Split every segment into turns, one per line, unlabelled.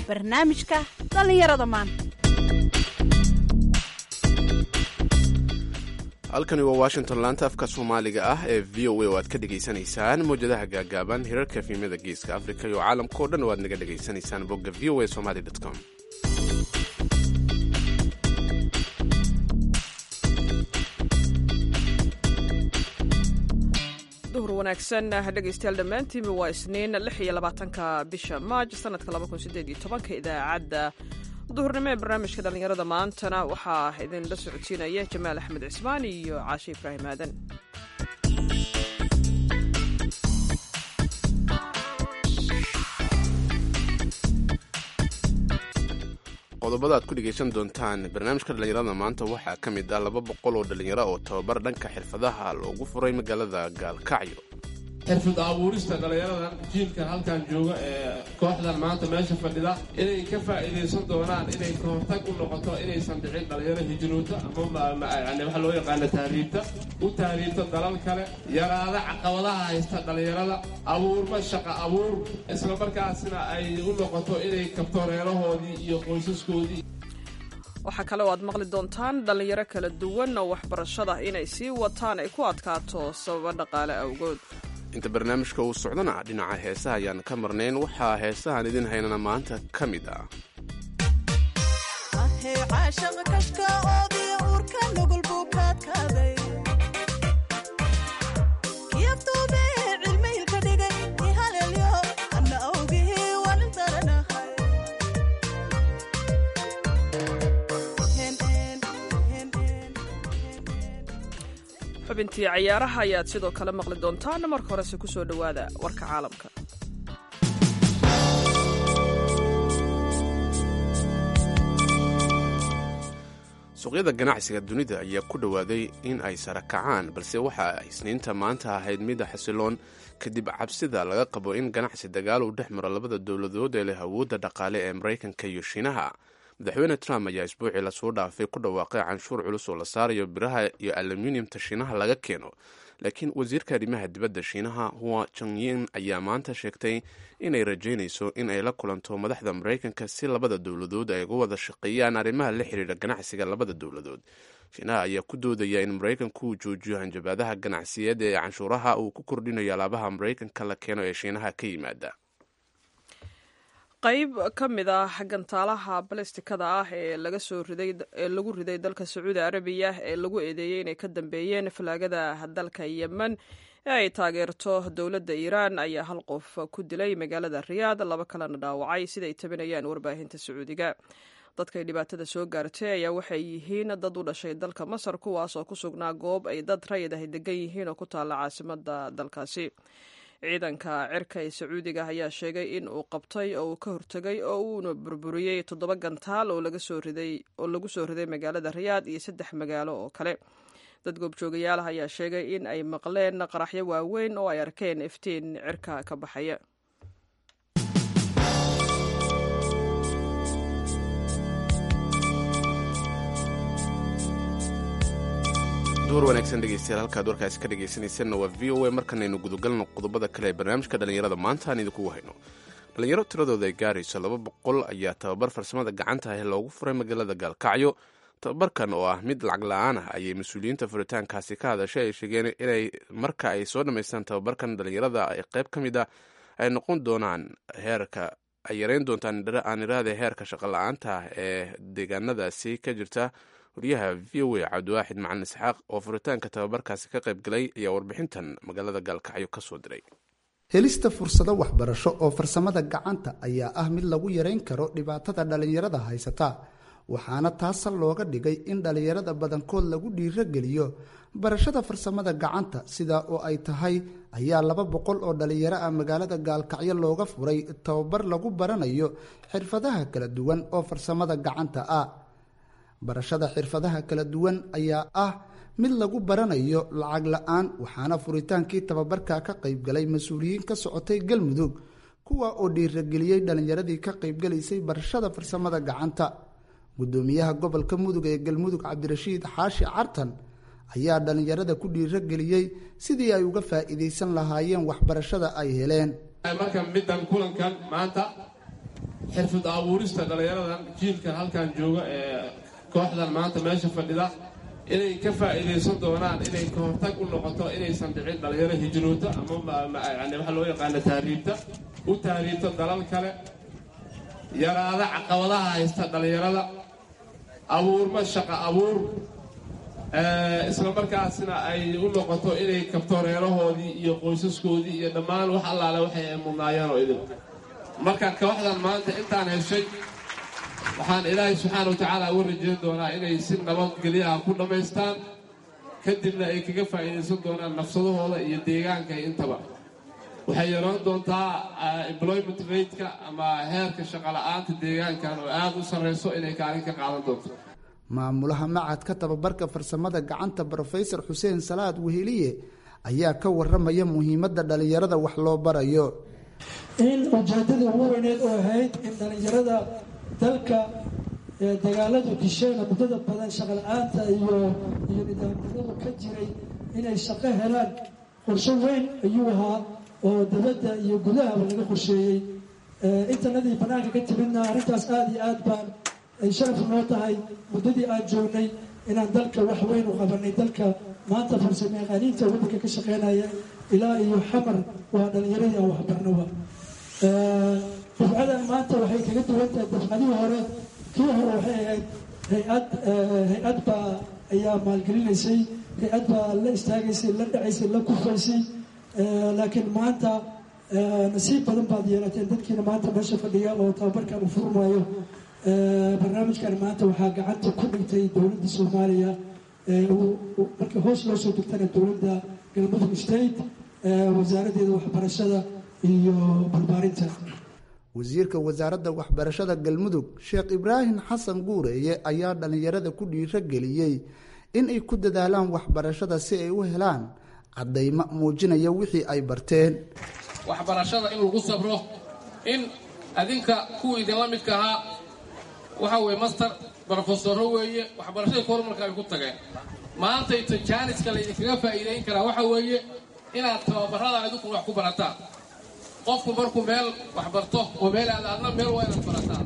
barnaamijka dhallinyarada maanta
halkani waa washington laanta afka soomaaliga ah ee v o a oo aad ka dhegaysanaysaan mawjadaha gaagaaban hirarka fiimada geeska afrika iyo caalamkao dhan oo aad naga dhegaysanaysaan bogga v o a somali com
duhur wanaagsan dhegaystayaal dhammaantiinba waa isniin lix iyo labaatanka bisha maaj sanadka laba kun sideed iyo tobanka idaacadda duhurnimo ee barnaamijka dhallinyarada maantana waxaa idinla socodsiinaya jamaal axmed cismaan iyo caashe ibraahim aadan
qodobada aad ku dhegaysan doontaan barnaamijka dhallinyarada maanta waxaa ka mid ah laba boqol oo dhallinyaro oo tababar dhanka xirfadaha loogu furay magaalada gaalkacyo
xirfad abuurista dhallinyaradan jiilka halkan jooga ee kooxdan maanta meesha fadhida inay ka faa'iidaysan doonaan inay ka hortag u noqoto inaysan dhicin dhallinyaro hijroota ama yani waxa loo yaqaana tahriibta u tahriibta dalal kale yaraada caqabadaha haysta dhallinyarada abuurma shaqa abuur isla markaasna ay u noqoto inay kabto reerahoodii iyo qoysaskoodii
waxaa kale oo aad maqli doontaan dhallinyaro kala duwan oo waxbarashada inay sii wataan ay ku adkaato sababa dhaqaale awgood
inta barnaamijka uu socdana dhinaca heesaha ayaan ka marnayn waxaa heesahan idin haynana maanta ka mid ah
xubintii cayaaraha ayaad sidoo kale maqli doontaan marka horese ku soo dhowaada warka caalamka
suuqyada ganacsiga dunida ayaa ku dhowaaday in ay sara kacaan balse waxa ay isniinta maanta ahayd mida xasiloon kadib cabsida laga qabo in ganacsi dagaal uu dhex maro labada dowladood ee leh awoodda dhaqaale ee maraykanka iyo shiinaha madaxweyne trump ayaa isbuucii lasoo dhaafay ku dhawaaqay canshuur culus oo la saarayo biraha iyo aluminiumta shiinaha laga keeno laakiin wasiirka arrimaha dibadda shiinaha hua jongyin ayaa maanta sheegtay inay rajaynayso in ay la kulanto madaxda maraykanka si labada dowladood ay uga wada shaqeeyaan arrimaha la xiriira ganacsiga labada dowladood shiinaha ayaa ku doodaya in maraykanku uu joojiyo hanjabaadaha ganacsiyeed ee canshuuraha uu ku kordhinayo alaabaha maraykanka la keeno ee shiinaha ka yimaada
qayb ka mid ah gantaalaha balestikada ah ee laga soo riday ee lagu riday dalka sacuudi arabiya ee lagu eedeeyey inay ka dambeeyeen falaagada dalka yemen ee ay taageerto dowladda iiraan ayaa hal qof ku dilay magaalada riyaad laba kalena dhaawacay siday tabinayaan warbaahinta sacuudiga dadkay dhibaatada soo gaartay ayaa waxay yihiin dad u dhashay dalka masar kuwaas oo ku sugnaa goob ay dad rayid ahy degan yihiin oo ku taalla caasimada dalkaasi ciidanka cirka ee sacuudiga ayaa sheegay in uu qabtay oo uu ka hortegay oo uuna burburiyey toddoba gantaal oo lagu soo riday magaalada riyaad iyo saddex magaalo oo kale dad goobjoogayaalaha ayaa sheegay in ay maqleen qaraxyo waaweyn oo ay arkeen iftiin cirka ka baxaya
duhur wanaagsan dhegeystayaal halkaad warkaasi ka dhegaysanaysanna waa v o a markanaynu gudagalno qodobada kale ee barnaamijka dhallinyarada maanta aan idinkugu hayno dhallinyaro tiradooda ay gaarayso laba boqol ayaa tababar farsamada gacanta ah loogu furay magaalada gaalkacyo tababarkan oo ah mid lacag la-aan ah ayay mas-uuliyiinta furitaankaasi ka hadashay ay sheegeen inay marka ay soo dhammaystaan tababarkan dhallinyarada ay qayb ka mid ah ay noqon doonaan heerka ay yareyn doontaan aan iraade heerka shaqo la-aanta ah ee deegaanadaasi ka jirta wariyaha v o a cabdiwaaxid macalin isxaaq oo furitaanka tababarkaasi ka qayb galay ayaa warbixintan magaalada gaalkacyo ka soo diray
helista fursado waxbarasho oo farsamada gacanta ayaa ah mid lagu yareyn karo dhibaatada dhallinyarada haysata waxaana taasa looga dhigay in dhallinyarada badankood lagu dhiirogeliyo barashada farsamada gacanta sidaa oo ay tahay ayaa laba boqol oo dhallinyaro ah magaalada gaalkacyo looga furay tababar lagu baranayo xirfadaha kala duwan oo farsamada gacanta ah barashada xirfadaha kala duwan ayaa ah mid lagu baranayo lacag la-aan waxaana furitaankii tababarka ka qaybgalay mas-uuliyiin ka socotay galmudug kuwa oo dhiirageliyey dhallinyaradii ka qaybgalaysay barashada farsamada gacanta gudoomiyaha gobolka mudug ee galmudug cabdirashiid xaashi cartan ayaa dhallinyarada ku dhiirageliyey sidii ay uga faa'iidaysan lahaayeen waxbarashada ay heleen
marka middan kulankan maanta xirfad abuurista dhallinyaradan jiilka halkan jooga ee kooxdan maanta meesha fadhida inay ka faa'iidaysan doonaan inay ka hortag u noqoto inaysan dhicin dhallinyaro hijroota ama yani waxa loo yaqaana tahriibta u tahriibto dalal kale yaraada caqabadaha haysta dhallinyarada abuurma shaqo abuur isla markaasna ay u noqoto inay kabto reerahoodii iyo qoysaskoodii iyo dhammaan wax allaale waxay ay mudnaayeen oo idin marka kooxdan maanta intaan heshay waxaan ilaahay subxaana wa tacaala uga rajeyn doonaa inay si nabadgelyaha ku dhammaystaan kadibna ay kaga faa'iidaysan doonaan nafsadahooda iyo deegaanka intaba waxay yeelan doontaa employment rateka ama heerka shaqola'aanta deegaankan oo aada u sarrayso inay kaalin ka qaadan doonto
maamulaha macadka tababarka farsamada gacanta brofesor xuseen salaad weheliye ayaa ka waramaya muhiimadda dhallinyarada wax loo barayo
in ujeedadii ugu weyneed oo ahayd in dhallinyarada dalka dagaaladu disheena muddada badan shaqala-aanta iyo iyo nidaamnimadu ka jiray inay shaqo helaan qorsho weyn ayuu ahaa oo dibadda iyo gudahaba laga qorsheeyey intanadii bannaanka ka timidna arrintaas aada iyo aad baan ay sharaf noo tahay muddadii aan joognay inaan dalka wax weyn u qabanay dalka maanta farsamo yaqaaniinta waddanka ka shaqeynaya ilaa iyo xamar waa dhallinyaradii aan waxbarnoba dafcadan maanta waxay kaga duwan tahay dafcadihii hore kii hore waxay ahayd hay-ad hay-ad baa ayaa maalgelinaysay hay-ad baa la istaagaysay la dhacaysay la kufaysay laakiin maanta nasiib badan baad yeelateen dadkiina maanta meesha fadhiya oo tababarkan u furmaayo barnaamijkan maanta waxaa gacanta ku dhigtay dowladda soomaaliya markii hoos loo soo degtana dowladda galmudug state wasaaraddeeda waxbarashada iyo barbaarinta
wasiirka wasaaradda waxbarashada galmudug sheekh ibraahim xasan guureeye ayaa dhallinyarada ku dhiiro geliyey in ay ku dadaalaan waxbarashada si ay u helaan caddaymo muujinaya wixii ay barteen
waxbarashada in lagu sabro in adinka kuwa idinla midka ahaa waxa weye master brofesoro weeye waxbarashadii horumarka ay ku tageen maantayto jaaniska laydinkaga faa'iidayn karaa waxa weeye inaad tababarada adinku wax ku barataan qofku markuu meel wax barto oo meel aada adna meel waa inaad barataa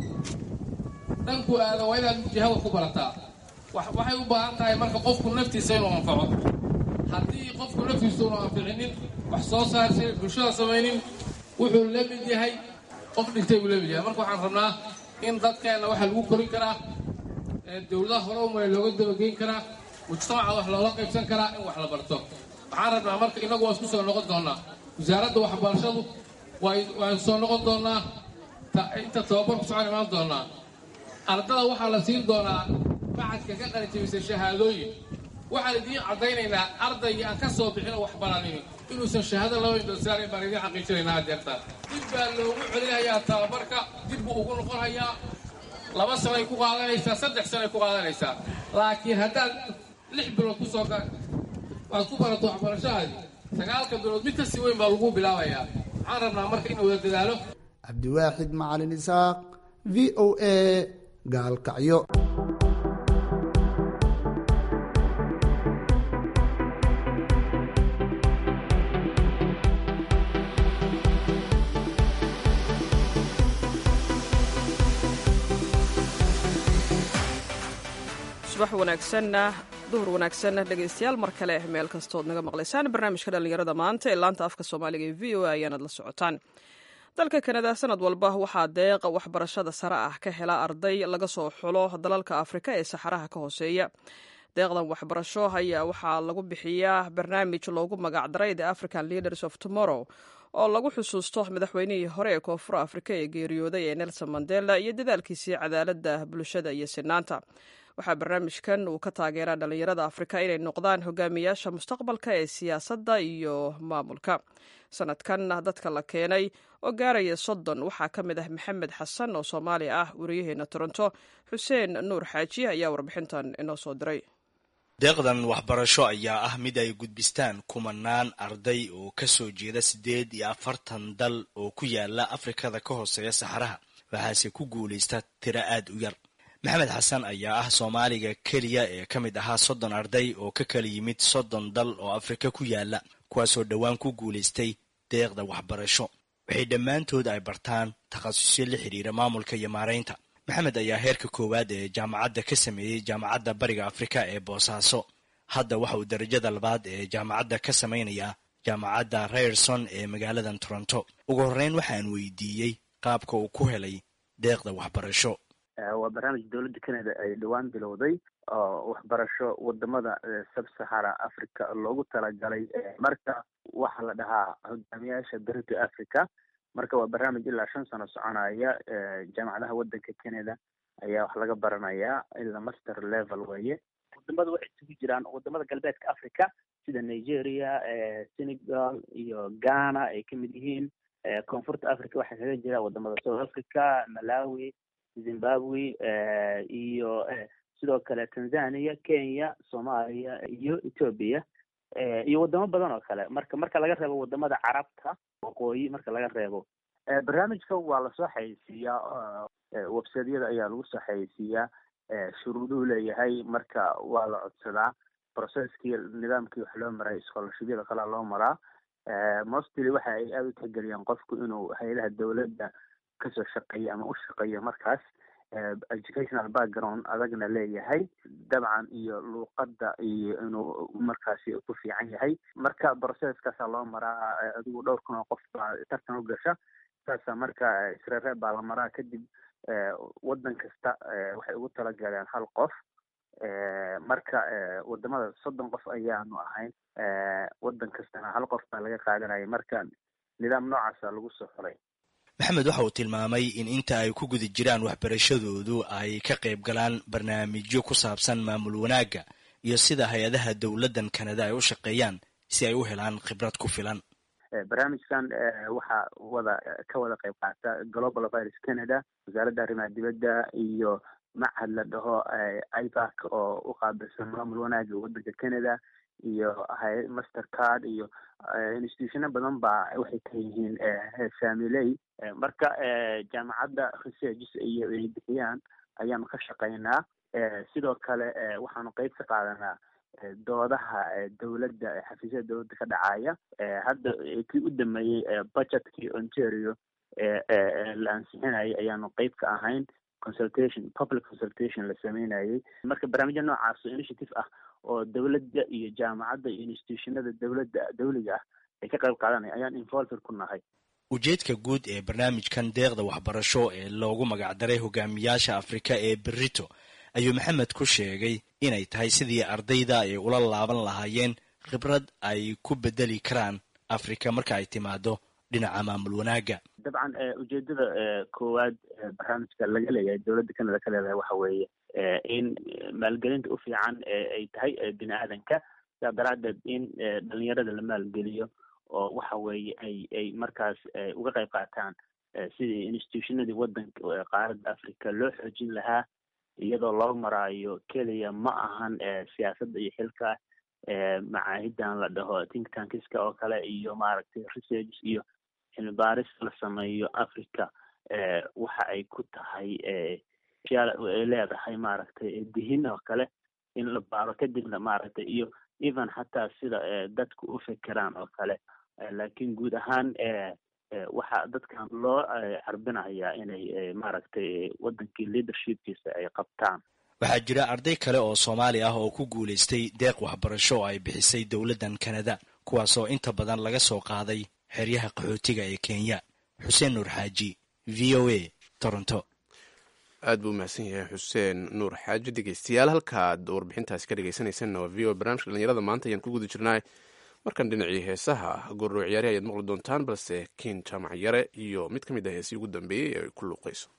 dhankuu aada waa inaad jiha wax ku barataa waxay u baahan tahay marka qofku naftiisa inuu anfaco haddii qofku naftiisa unu anficinin wax soo saarsa bulshada samaynin wuxuu la mid yahay qof dhintay buu la mid yahay marka waxaan rabnaa in dadkeenna waxaa lagu korin karaa dowladaha hore umaya looga dabageyn karaa mujtamaca wax loola qaybsan karaa in wax la barto waxaan rabnaa marka innagu waa isku soo noqon doonnaa wasaaradda waxbarashadu waan soo noqon doonnaa inta tababarku socon imaan doonnaa ardada waxaa la siin doonaa macadka ka qalijabisay shahaadooyin waxaan idiin caddaynaynaa ardaygii aan ka soo bixinoo wax baranin inuusan shahaado laba indhosaarayn baan idiin xaqiijinaynaa adeertaa dib baa loogu celinayaa tababarka dib buu ugu noqon hayaa laba sanay ku qaadanaysaa saddex sanay ku qaadanaysaa laakiin haddaad lix bilood ku soo waad ku barato waxbarashahaadi sagaalka bilood mid kasii weyn baa lagu bilaabayaa waxaan rabnaa marka in wada dadaalo
cabdiwaaxid macalin isaaq v o a gaalkacyo
subax wanaagsanna duhur wanaagsanna dhegaystayaal mar kale meel kastood naga maqlaysaan barnaamijka dhallinyarada maanta ee laanta afka soomaaliga ee v o a ayaanad la socotaan dalka kanada sanad walba waxaa deeq waxbarashada sare ah ka hela arday laga soo xulo dalalka afrika ee saxaraha ka hooseeya deeqdan waxbarasho ayaa waxaa lagu bixiyaa barnaamij loogu magacdaray the african leaders of tomorrow oo lagu xusuusto madaxweynihii hore ee koonfur afrika ee geeriyooday ee nelson mandela iyo dadaalkiisii cadaaladda bulshada iyo sinaanta waxaa barnaamijkan uu ka taageeraa dhallinyarada afrika inay noqdaan hogaamiyaasha mustaqbalka ee siyaasadda iyo maamulka sanadkan dadka la keenay oo gaaraya soddon waxaa ka mid ah maxamed xasan oo soomaali ah wariyaheena toronto xuseen nuur xaaji ayaa warbixintan inoo soo diray
deeqdan waxbarasho ayaa ah mid ay gudbistaan kumanaan arday oo ka soo jeeda siddeed iyo afartan dal oo ku yaala afrikada ka hooseeya saxaraha waxaase ku guulaysta tiro aad u yar maxamed xasan ayaa ah soomaaliga keliya ee ka mid ahaa soddon arday oo ka kala yimid soddon dal oo afrika ku yaala kuwaasoo dhowaan ku guulaystay deeqda waxbarasho waxay dhammaantood ay bartaan takhasusyo la xidhiira maamulka iyo maaraynta maxamed ayaa heerka koowaad ee jaamacadda ka sameeyey jaamacadda bariga afrika ee boosaaso hadda waxa uu darajada labaad ee jaamacadda ka samaynayaa jaamacadda rayerson ee magaaladan toronto ugu horreyn waxaan weydiiyey qaabka uu ku helay deeqda waxbarasho
waa barnaamij dowladda canada ay dhowaan bilowday oo waxbarasho wadamada sub-sahara africa loogu talagalay marka waxaa la dhahaa hogaamiyaasha berita africa marka waa barnaamij ilaa shan sano soconaya jaamacadaha wadanka canada ayaa wax laga baranayaa ilaa master level weeye wadamada waxay isugu jiraan wadamada galbeedka africa sida nigeria senegal iyo ghana ay kamid yihiin koonfurta africa waxaa kaga jira wadamada south africa malawi zimbabwe iyo sidoo kale tanzania kenya soomaaliya iyo ethoobia iyo wadamo badan oo kale marka marka laga reebo wadamada carabta waqooyi marka laga reebo barnaamijka waa lasoo xayeysiiyaa websiteyada ayaa lagu soo xayeysiiyaa shuruuduhu leeyahay marka waa la codsadaa processkii nidaamkii wax loo maray scholarshibyada kalea loo maraa mostly waxa ay aada u tixgeliyaan qofku inuu hay-adaha dowladda kasoo shaqeeyo ama u shaqeeyo markaas educational background adagna leeyahay dabcan iyo luuqadda iyo inuu markaasi ku fiican yahay marka processkaasaa loo maraa adigu dhowr kun oo qof baa tartan u gasha saasa marka isreeree baa la maraa kadib waddan kasta waxay ugu talagaleen hal qof marka wadamada soddon qof ayaanu ahayn waddan kastana hal qof baa laga qaadanaya marka nidaam noocaasa lagu soo xulay
maxamed waxa uu tilmaamay in inta ay ku guda jiraan waxbarashadoodu ay ka qayb galaan barnaamijyo ku saabsan maamul wanaagga iyo sida hay-adaha dowladdan kanada ay u shaqeeyaan si ay u helaan khibrad ku filan
barnaamijkan waxaa wada ka wada qayb qaata global virus canada wasaaradda arrimaha dibadda iyo machad la dhaho ibac oo u qaabilsan maamul wanaagga waddanka canada iyo master card iyo institutiono badan baa waxay ka yihiin familey marka jaamacadda researches iyo ay bixiyaan ayaanu ka shaqaynaa sidoo kale waxaanu qeyb ka qaadanaa doodaha dowladda xafiisyada dowladda ka dhacaya hadda kii u dameeyey budgetkii ontario la ansixinayay ayaanu qeyb ka ahayn consultation public consultation la sameynayay marka barnaamijya noocaas oo initiative ah oo dowladda iyo jaamacadda iyo institutionada dowladda dawliga ah ay ka qayb qaadanaya ayaan involver ku nahay
ujeedka guud ee barnaamijkan deeqda waxbarasho ee loogu magacdaray hogaamiyaasha afrika ee berito ayuu maxamed ku sheegay inay tahay sidii ardayda ay ula laaban lahaayeen khibrad ay ku bedeli karaan afrika marka ay timaado dhinaca maamul wanaagga
dabcan ujeedada koowaad barnaamijka laga leeyahay dowladda canada ka leedahay waxa weeye in maalgelinta u fiican ay tahay bini aadanka sidaa daraaddeed in dhalinyarada la maalgeliyo oo waxa weeye ay ay markaas uga qayb qaataan sidii institutionadii waddanka qaaradda africa loo xoojin lahaa iyadoo loo maraayo keliya ma ahan siyaasadda iyo xilka macaahidan la dhaho think tankiska oo kale iyo maaragtay research iyo cilmi baaris la sameeyo africa waxa ay ku tahay ay leedahay maaragtay dihin oo kale in la baaro kadibna maaragtay iyo even xataa sida dadku u fekeraan oo kale laakiin guud ahaan waxaa dadkan loo carbinayaa inay maaragtay waddankii leadershipkiisa ay qabtaan
waxaa jira arday kale oo soomaali ah oo ku guulaystay deeq waxbarasho oo ay bixisay dowladdan kanada kuwaasoo inta badan laga soo qaaday xeryaha qaxootiga ee kenya xuseen nuur xaaji v o a toronto
aad buu umahadsan yahay xuseen nuur xaaji dhegeystayaal halkaad warbixintaasi ka dhegeysanaysanna waa v o barnamijka dhalinyarada maanta ayaan ku guda jirnaa markan dhinacii heesaha goorroo ciyaari ayaad maqli doontaan balse kiin jaamac yare iyo mid ka mid ah heesii ugu dambeeyey ee ay ku luuqayso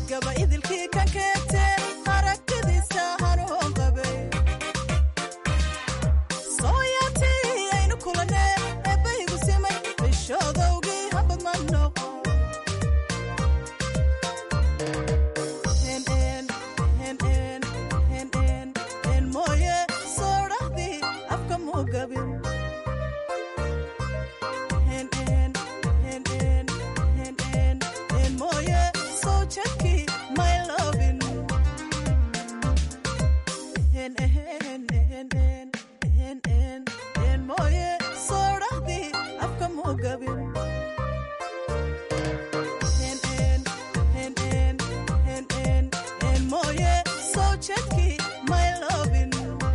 gaba idilkii ka keegtee aragtidiisa hanuun qabay sooyaatii aynu kulanee eebbaygu simay bishoodowgii habad ma noqo mooye soo dhahdii afka muu gabin mooye soo jadkii may loobin mooye soo dhahdii afka muu gabin mooye soo jadkii may loobin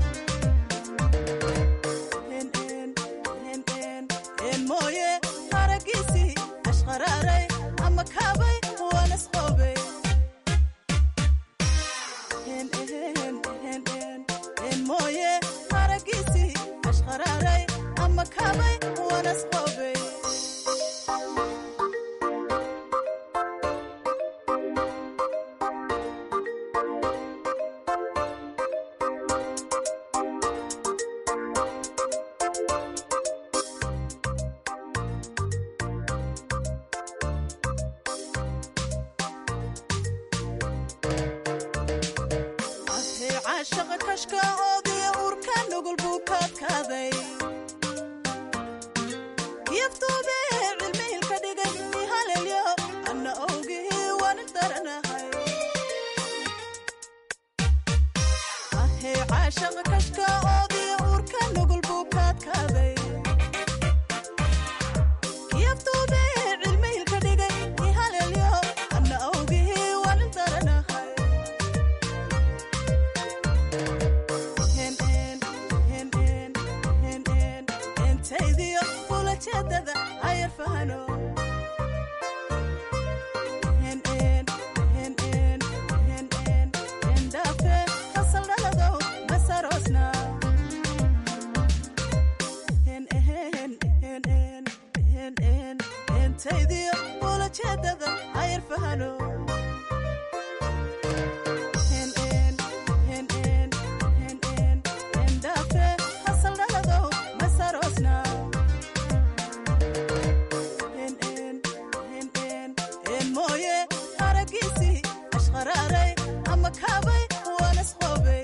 mooye haragiisii ashqaraaray ama kaabay waanasqoobay mooye haragiisii ashqaraaray ama kaabay waanasqoobay adhay caashaqa kashka oodiya uurka nugul buu kaadkaaday yaftuube cilmihilka dhigay ihalelyo anna owgihii waani daranahay adhay caashaqa kashka oodiya uurka nugul buu kaadkaaday yaftuube cilmihilka dhigay ihalelyo anna owgihii waani daranahay entaydiyo ulajeedada ayar fahano endhaafe hasaldhaladow masaroosna entaydiyo ulajeedada ayar fahano endhaafe hasaldhaladow masaroosna mooye haragiisii ashqaraaray ama kaabay waanasqoobay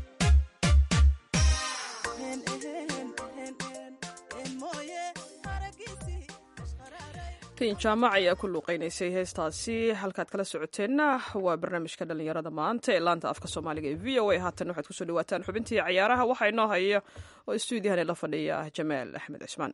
mooye haragiisii
tin jaamac ayaa ku luuqeynaysay heestaasi halkaad kala socoteenna waa barnaamijka dhallinyarada maanta ee laanta afka soomaaliga ee v o a haatan waxaad kusoo dhawaataan xubintii cayaaraha waxaa inoo haya oo istuudiyahani la fadhiya jamaal axmed cismaan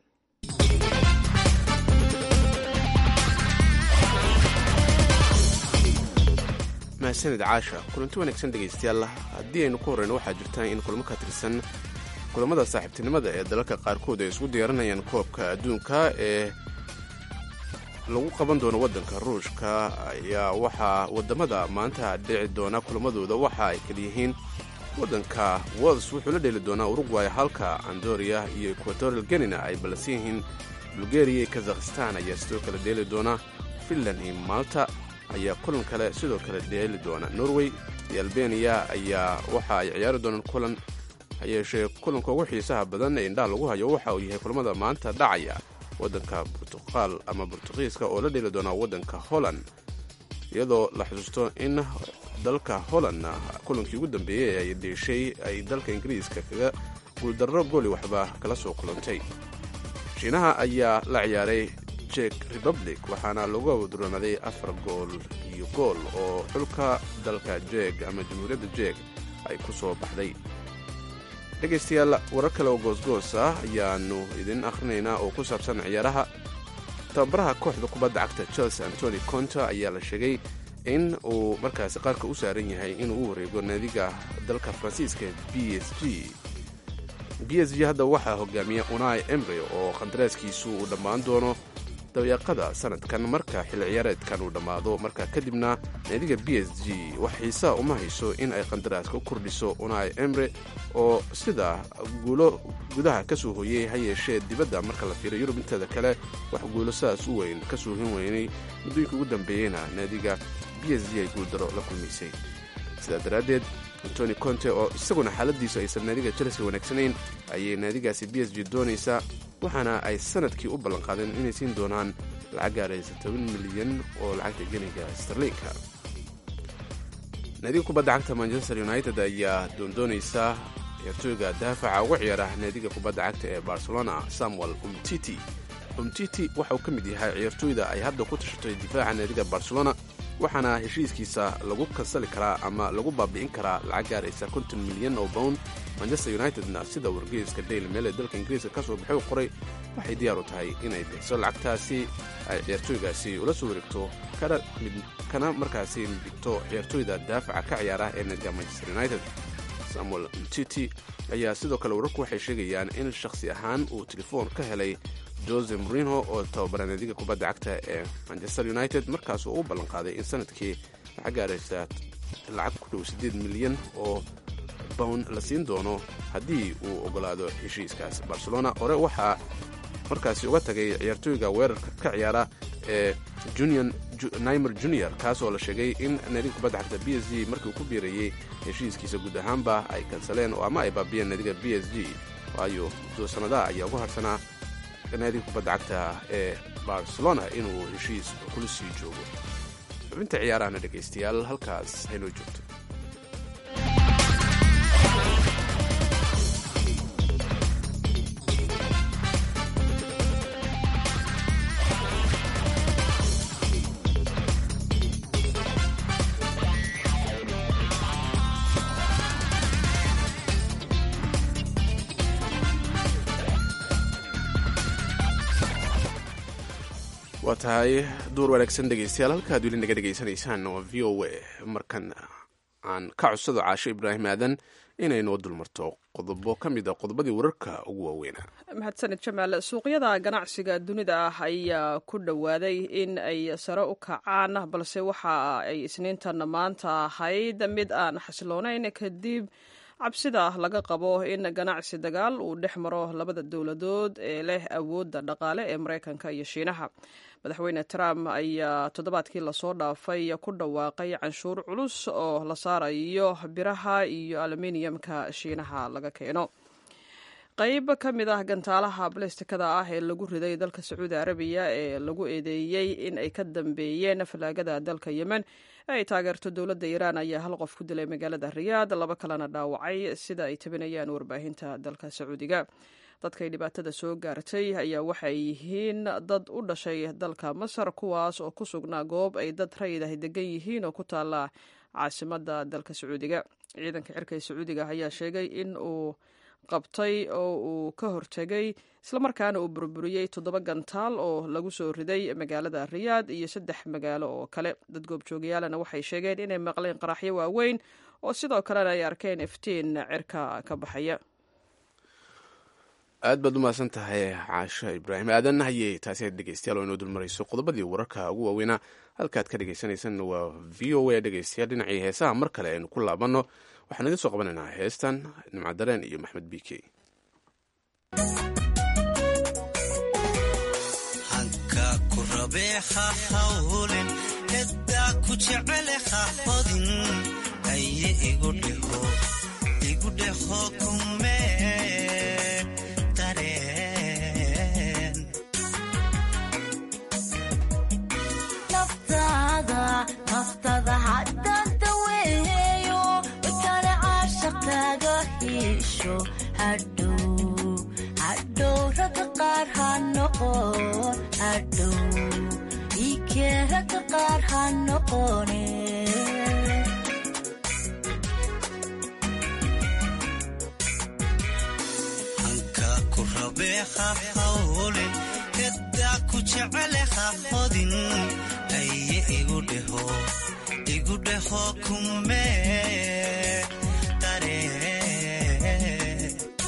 mahadsanid caasha kulanti wanaagsan dhegaystayaal haddii aynu ku horreyno waxaa jirta in kulamo ka tirsan kulamada saaxiibtinimada ee dalalka qaarkood ay isku diyaarinayaan koobka adduunka ee lagu qaban doono waddanka ruushka ayaa waxaa waddamada maanta dhici doona kulamadooda waxa ay kaliyihiin waddanka wels wuxuu la dheeli doonaa urugway halka andoria iyo equatorial genina ay ballansan yihiin bulgariya iyo kazakhistan ayaa sidoo kale dheeli doona finland iyo malta ayaa kulan kale sidoo kale dheeli doona norway iyo albeniya ayaa waxa ay ciyaari doonaan kulan hayeeshee kulanka ugu xiisaha badan ee indhaha lagu hayo waxa uu yahay kulamada maanta dhacaya waddanka burtuqaal ama burtuqiiska oo la dheeli doonaa waddanka holland iyadoo la xusuusto in dalka holland kulankii ugu dambeeyey ay deeshay ay dalka ingiriiska kaga guuldarro gooli waxba kala soo kulantay shiinaha ayaa la ciyaaray jek republic waxaana lagu awduranaday afar gool iyo gool oo xulka dalka jeeg ama jamhuuriyadda jeeg ay ku soo baxday dhegaystayaal warar kale oo goosgoos ah ayaannu idin akhrinaynaa oo ku saabsan ciyaaraha tababaraha kooxda kubadda cagta chelsea antony conta ayaa la sheegay in uu markaasi qaarka u saaran yahay inuu u wareego naadiga dalka faransiiska b s g b s g hadda waxaa hogaamiya unai emre oo qandaraaskiisu uu dhammaan doono dabeeqada sanadkan marka xilli ciyaareedkan uu dhammaado marka kadibna naadiga b s g wax xiisaa uma hayso in ay qandaraaska u kordhiso unai emre oo sida guulo gudaha ka soo hoyey ha yeeshee dibadda marka la fiiro yurub inteeda kale wax guulo sidaas u weyn ka soo hin weynay muddooyinka ugu dambeeyeyna naadiga b s g ay guuldaro la kulmaysay sidaa daraaddeed antoni conte oo isaguna xaaladiisu aysan naadiga chelsea wanaagsanayn ayay naadigaasi b s g doonaysaa waxaana ay sanadkii u ballanqaadeen inay siin doonaan lacag gaaraysa toban milyan oo lacagta geniga starliinka naadiga kubadda cagta manchester united ayaa doondoonaysa ciyaartooyga daafaca uga ciyaara naadiga kubadda cagta ee barcelona samuel umtiti umtiti waxa uu ka mid yahay ciyaartooyda ay hadda ku tashatay difaaca naadiga barcelona waxaana heshiiskiisa lagu kansali karaa ama lagu baabi'in karaa lacag gaaraysa konton milyan oo bound manchester unitedna sida wargeyska daily mail ee dalka ingiriiska ka soo baxay u qoray waxay diyaar u tahay inay bixiso lacagtaasi ay ciyaartooygaasi ula soo wareegto kana markaasi dhigto ciyaartooyda daafaca ka ciyaara ee naadiga manchester united samuel mtiti ayaa sidoo kale wararku waxay sheegayaan in shakhsi ahaan uu telefoon ka helay jose morino oo tababara naadiga kubadda cagta ee manchester united markaas uu u ballanqaaday in sanadkii lacag gaaraysa lacag ku dhow siddeed milyan oo bown la siin doono haddii uu ogolaado heshiiskaas barcelona hore waxaa markaasi uga tagay ciyaartooyga weerarka ka ciyaara ee nimer junior kaasoo la sheegay in naadiga kubadda cagta b s g markii uu ku biirayey heshiiskiisa guud ahaanba ay kansaleen oo ama ay baabiyeen naadiga b s g waayo muddo sannadaha ayaa ugu harsanaa naadiga kubadda cagta ee barcelona inuu heshiis kula sii joogo xubinta ciyaarahana dhegaystayaal halkaas haynoo joogto waa tahay duur wanaagsan dhegaystayaal halkaad weli naga dhegaysanaysaan waa v o a markan aan ka codsado caasho ibraahim aadan inay noo dulmarto qodobo ka mid a qodobadii wararka ugu waaweynaa
mahadsanid jamaal suuqyada ganacsiga dunida ah ayaa ku dhowaaday in ay sare u kacaan balse waxa ay isniintan maanta ahayd mid aan xasiloonayn kadib cabsida laga qabo in ganacsi dagaal uu dhex maro labada dowladood ee leh awoodda dhaqaale ee maraykanka iyo shiinaha madaxweyne trump ayaa toddobaadkii lasoo dhaafay ku dhawaaqay canshuur culus oo la saarayo biraha iyo aluminiyamka shiinaha laga keeno qayb ka mid ah gantaalaha balestikada ah ee lagu riday dalka sacuudi arabiya ee lagu eedeeyey in ay ka dambeeyeen falaagada dalka yemen ee ay taageerto dowladda iiraan ayaa hal qof ku dilay magaalada riyaad laba kalena dhaawacay sida ay tabinayaan warbaahinta dalka sacuudiga dadkay dhibaatada soo gaartay ayaa waxay yihiin dad u dhashay dalka masar kuwaas oo ku sugnaa goob ay dad rayid ah degan yihiin oo ku taala caasimada dalka sacuudiga ciidanka cirka ee sacuudiga ayaa sheegay in uu qabtay oo uu ka hortegay islamarkaana uu burburiyey toddoba gantaal oo lagu soo riday magaalada riyaad iyo saddex magaalo oo kale dad goobjoogayaalana waxay sheegeen inay maqleen qaraxyo waaweyn oo sidoo kalena ay arkeen iftiin cirka ka baxaya
aad baad u mahadsan tahay caasho ibraahim aadan hayey taasi aad dhegeystayaal oo inoo dulmarayso qodobadii wararka ugu waaweynaa halkaad ka dhegeysaneysaan waa v o a dhegeystayaal dhinacii heesaha mar kale aynu ku laabanno waxaan idin soo qabanaynaa heestan nimcadareen iyo maxmed b k
hanka ku rabeeha hawlin heddaa ku jecele ha hodin aye igu dheho igu dheho kumee dareen
naftada haddaanta weeyo kale caashaqaaga hiisho hadhow hadhow ragga qaar ha noqon hadhow ikee ragga qaar ha noqone
hanka ku rabeeha hawlin heddaa ku jecele ha hodin aye igu dheho igu dheho kumee dareen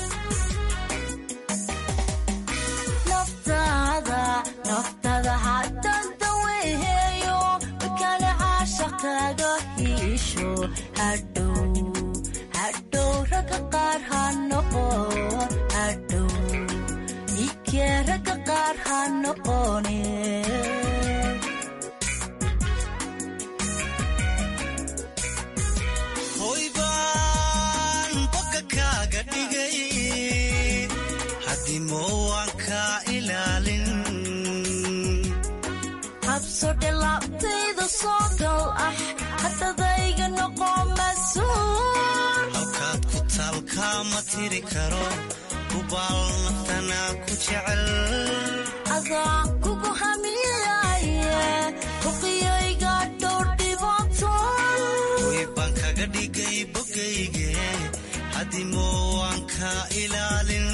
naftada naftada haddaanta weeyo kale caashaqaaga hiisho hadhow hadhow ragga qaar ha noqon hadhow ikee ragga qaar ha noqone
hadimo waan kaa ilaalin
habsodhe laabtayda soo gal ah haddadayga noqo mas-uul
halkaad ku taalkaa ma tiri karo hubaal naftanaa ku jecel
adaa kugu hamiyaye huqiyayga dhowr dhibaato
way baan kaga dhigay bogayge hadimo waan kaa ilaalin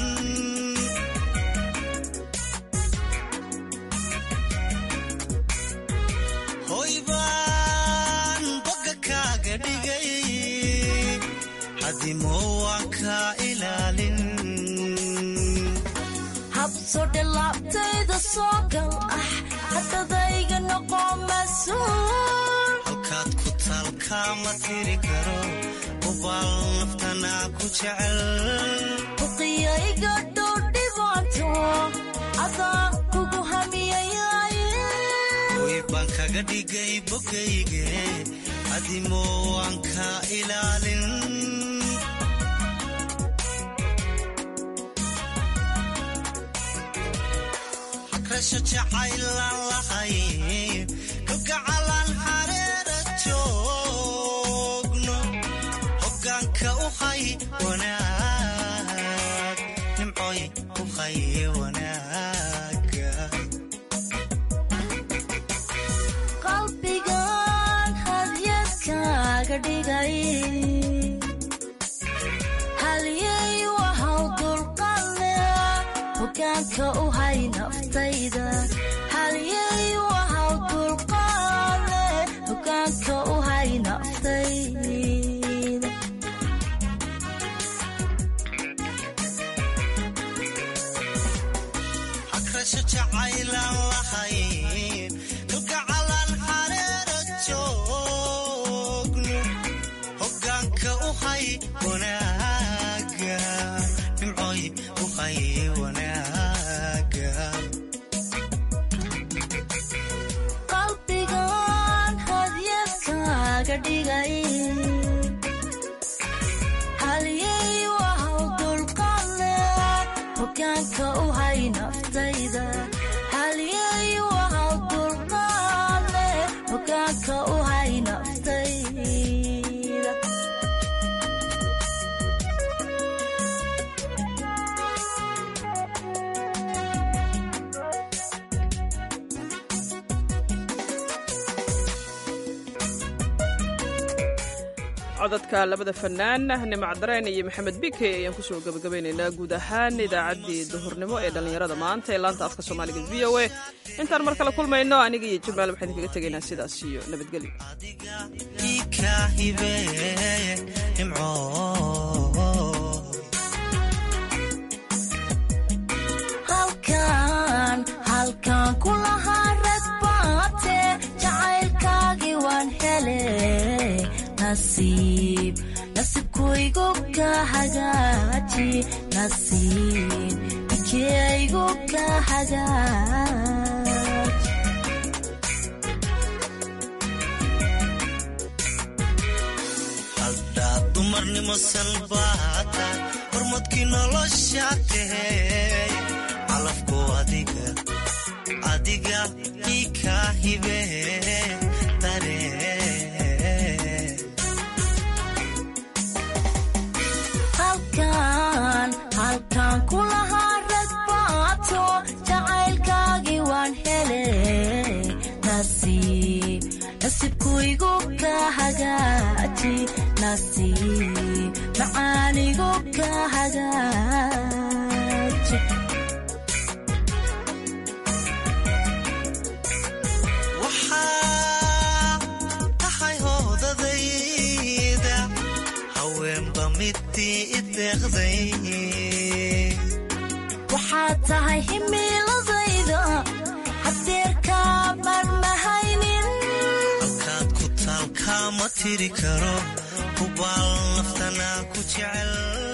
hoy baan boga kaaga dhigay hadimo waan kaa ilaalin
habsodhe laabtayda soo gal ah haddadayga noqo mas-uul
halkaad ku taalkaa ma tiri karo hubaal naftanaa ku jecel
huqiyayga dhowr dhibaato adaa kugu hamiyayaye
way baan kaga dhigay bogayge hadimo waan kaa ilaalin hagrasho jacaylaan lahay kalgacalaan hareera joogno hogaanka u hay wanaag nimcoy u hay wanaaga
qalbigan hadyadkaaga dhigay halyay wahaw dulqadle hogaanka u hay naftayda halyay wahaw dulqadle hogaanka u hay naftayda
hagrasho jacaylaan lahayn kalgacalaan hareera joogno hogaanka u hay wanaaga nimcoy u hay wanaaga
qalbigan hadyadkaaga dhigay halyay wahaw dulqadle hogaanka u hay naftayda halyay wahaw dulqadle hogaanka u hay naftayda
codadka labada fanaan nimacdareen iyo maxamed bike ayaan kusoo gabagabaynaynaa guud ahaan idaacaddii duhurnimo ee dhallinyarada maanta ee laanta afka soomaaliga v o a intaan mar kale kulmayno aniga iyo jamaal waxaan idinkaga tegaynaa sidaas iyo nabadgelyo
ika hibe nimco
halkan halkan kulahaa rag baate jacaylkaagii waan hele nasiib nasiibkuygu ka hagaaji nasiib ikeygu ka hagaaji
haddaad dumarnimo salbaata hormadkii nolosha tahey calafku adiga adiga ika hibe dareen
halkan halkan kulahaa rag baato jacaylkaagii waan hele nasiib nasiibkuygu ka hagaaji nasiib macaanigu ka hagaaji
waxaa tahay hoodadayda haweenba midii ideeqday
waxaad tahay himiiladayda hadeerkaa marmahaynin
halkaad ku taalkaa ma tiri karo hubaal naftanaa ku jecel